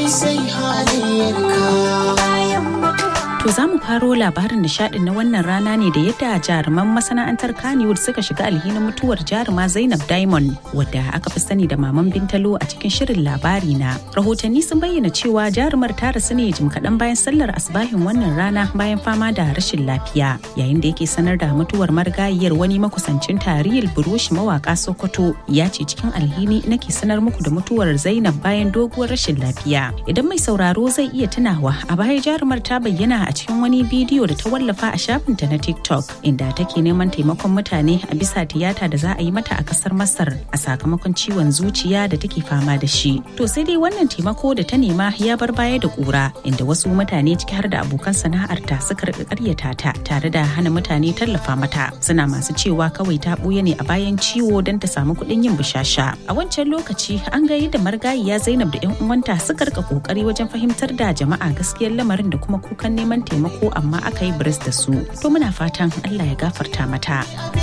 komai sai halayyarka To za mu faro labarin nishadin na wannan rana ne da yadda jaruman masana'antar Kannywood suka shiga alhinin mutuwar jaruma Zainab Diamond wadda aka fi sani da Maman Bintalo a cikin shirin labari na. Rahotanni sun bayyana cewa jarumar ta rasu ne jim kaɗan bayan sallar asbahin wannan rana bayan fama da rashin lafiya. Yayin da yake sanar da mutuwar marigayiyar wani makusancin tarihil burushi mawaka Sokoto ya ce cikin alhini nake sanar muku da mutuwar Zainab bayan doguwar rashin lafiya. Idan mai sauraro zai iya tunawa a baya jarumar ta bayyana a cikin wani bidiyo da ta wallafa a shafinta na TikTok inda take neman taimakon mutane a bisa tiyata da za a yi mata a kasar Masar a sakamakon ciwon zuciya da take fama da shi. To sai dai wannan taimako da ta nema ya bar baya da kura inda wasu mutane ciki har da abokan sana'arta suka rika karyata ta tare da hana mutane tallafa mata. Suna masu cewa kawai ta ɓuya ne a bayan ciwo don ta samu kuɗin yin bishasha. A wancan lokaci an ga yadda margayiya Zainab da 'yan uwanta suka rika kokari wajen fahimtar da jama'a gaskiyar lamarin da kuma kukan neman taimako amma aka yi biris da su to muna fatan Allah ya gafarta mata